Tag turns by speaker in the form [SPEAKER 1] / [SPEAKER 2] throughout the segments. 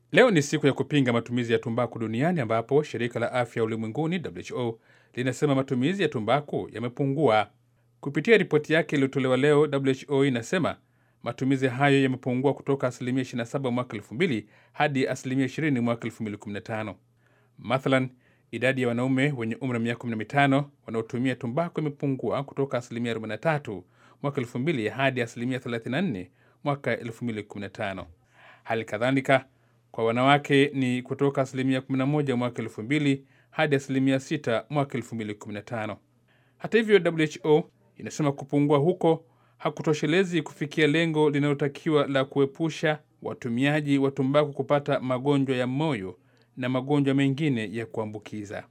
[SPEAKER 1] Leo ni siku ya kupinga matumizi ya tumbaku duniani ambapo shirika la afya ulimwenguni WHO linasema matumizi ya tumbaku yamepungua. Kupitia ripoti yake iliyotolewa leo, WHO inasema matumizi hayo yamepungua kutoka asilimia 27 mwaka 2000 hadi asilimia 20 mwaka 2015. Mathalan, idadi ya wanaume wenye umri wa miaka 15 wanaotumia tumbaku imepungua kutoka asilimia 43 mwaka 2000 hadi asilimia 34 mwaka 2015. Hali kadhalika kwa wanawake ni kutoka asilimia 11 mwaka 2000 hadi asilimia 6 mwaka 2015. Hata hivyo, WHO inasema kupungua huko hakutoshelezi kufikia lengo linalotakiwa la kuepusha watumiaji wa tumbaku kupata magonjwa ya moyo na magonjwa mengine ya kuambukiza.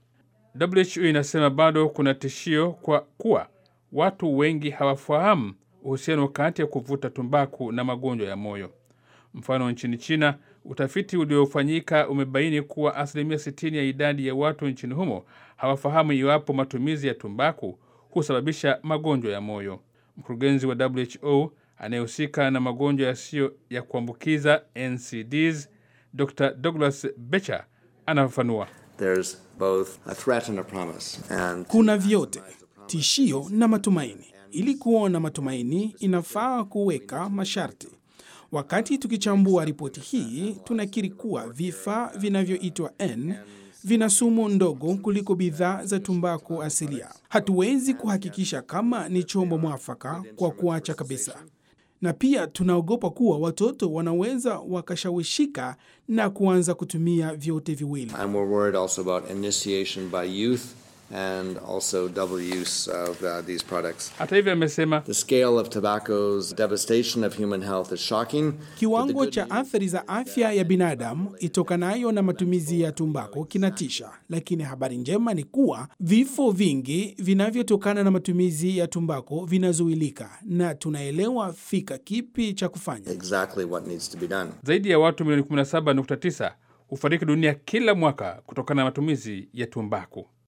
[SPEAKER 1] WHO inasema bado kuna tishio kwa kuwa watu wengi hawafahamu uhusiano kati ya kuvuta tumbaku na magonjwa ya moyo. Mfano, nchini China, utafiti uliofanyika umebaini kuwa asilimia 60 ya idadi ya watu nchini humo hawafahamu iwapo matumizi ya tumbaku husababisha magonjwa ya moyo. Mkurugenzi wa WHO anayehusika na magonjwa yasiyo ya kuambukiza NCDs, Dr. Douglas Becher anafafanua.
[SPEAKER 2] There's both a threat and a promise. And
[SPEAKER 3] Kuna vyote, tishio na matumaini. Ili kuona matumaini, inafaa kuweka masharti. Wakati tukichambua ripoti hii, tunakiri kuwa vifaa vinavyoitwa N vina sumu ndogo kuliko bidhaa za tumbaku asilia. Hatuwezi kuhakikisha kama ni chombo mwafaka kwa kuacha kabisa, na pia tunaogopa kuwa watoto wanaweza wakashawishika na kuanza kutumia vyote viwili.
[SPEAKER 2] and we're worried also about initiation by youth and also double use of uh, these products.
[SPEAKER 1] Hata hivyo, amesema
[SPEAKER 2] The scale of tobacco's devastation of human health is shocking. but the
[SPEAKER 3] Kiwango
[SPEAKER 2] good
[SPEAKER 3] cha
[SPEAKER 2] news-
[SPEAKER 3] athari za afya ya binadamu itokanayo na matumizi ya tumbako kinatisha, lakini habari njema ni kuwa vifo vingi vinavyotokana na matumizi ya tumbako vinazuilika na tunaelewa fika kipi cha kufanya.
[SPEAKER 2] exactly what needs to be done.
[SPEAKER 1] zaidi ya watu milioni 17.9 hufariki dunia kila mwaka kutokana na matumizi ya tumbaku.